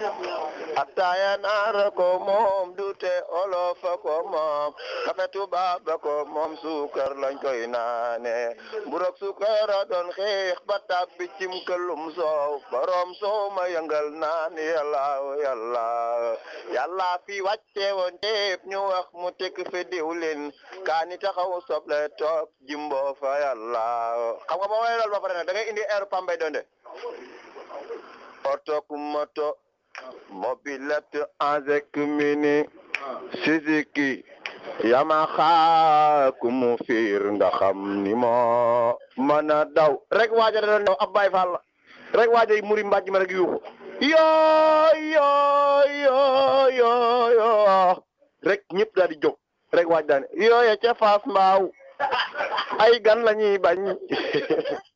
ataaya naara ko moom dute olofa ko moom kafe tubaab ba ko moom suukar lañ koy naane mburok suukara doon xeex ba tàbbi cim këlum soow borom soow ma yëngal naan yàlla yàlla yàlla fi wàcce woon teep ñu wax mu tekk fi diwlin kaani taxaw soble toog jimbo fa yàlla xam nga ba way loolu ba pare nag da ngay indi air pambay donde oto ku moto mobilette avec mini Suzuki Yamaha ku mu fiir nga xam ni moo mën a daw rek waaja da doon daw ab Baay Faal la rek waaja yi muri mbàjj ma rek yuuxu yoo yoo yoo yoo yoo rek ñëpp daal di jóg rek waaj daane yooye ca faas mbaaw ay gan la ñuy bañ